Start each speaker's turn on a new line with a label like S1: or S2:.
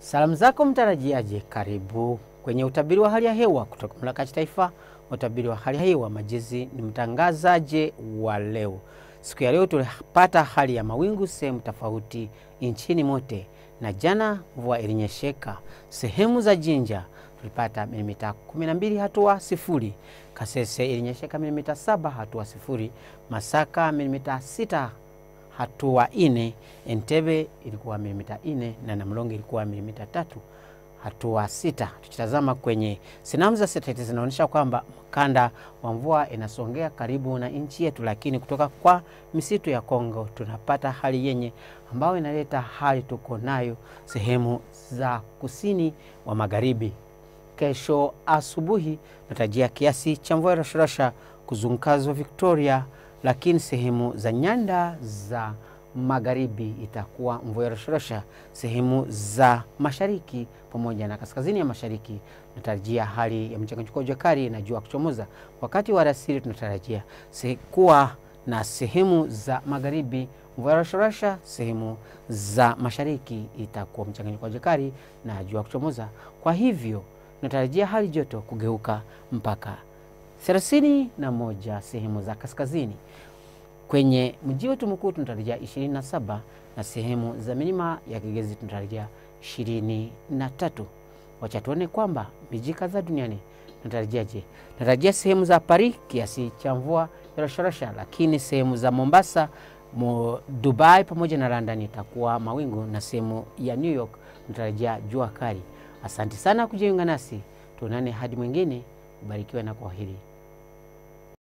S1: Salamu zako mtarajiaje? Karibu kwenye utabiri wa hali ya hewa kutoka Mamlaka ya Kitaifa wa Utabiri wa Hali ya Hewa Majezi. Ni mtangazaji wa leo. Siku ya leo tulipata hali ya mawingu sehemu tofauti nchini mote, na jana mvua ilinyesheka sehemu za Jinja tulipata milimita 12 hatua sifuri. Kasese ilinyesheka milimita saba hatua sifuri. Masaka milimita sita hatua ine. Entebe ilikuwa milimita ine na Namlonge ilikuwa milimita tatu hatua sita. Tukitazama kwenye sinamu za satelaiti zinaonyesha kwamba mkanda wa mvua inasongea karibu na nchi yetu, lakini kutoka kwa misitu ya Kongo tunapata hali yenye ambayo inaleta hali tuko nayo sehemu za kusini wa magharibi. Kesho asubuhi natarajia kiasi cha mvua rasharasha kuzunguka ziwa Victoria, lakini sehemu za nyanda za magharibi itakuwa mvua rasharasha. Sehemu za mashariki pamoja na kaskazini ya mashariki tunatarajia hali ya mchanganyiko wa jua kali na jua kuchomoza. Wakati wa alasiri tunatarajia kuwa na sehemu za magharibi mvua rasharasha. Sehemu za mashariki itakuwa mchanganyiko wa jua kali na jua kuchomoza. Kwa hivyo tunatarajia hali joto kugeuka mpaka thelathini na moja sehemu za kaskazini. Kwenye mji wetu mkuu tunatarajia 27 na sehemu za milima ya Kigezi tunatarajia 23. Wacha tuone kwamba miji kadhaa duniani tunatarajiaje. Tunatarajia sehemu za Paris kiasi cha mvua ya rasharasha, lakini sehemu za Mombasa, mo Dubai pamoja na London itakuwa mawingu na sehemu ya New York tunatarajia jua kali. Asante sana kujiunga nasi, tuonane hadi mwingine. Ubarikiwe na kwaheri.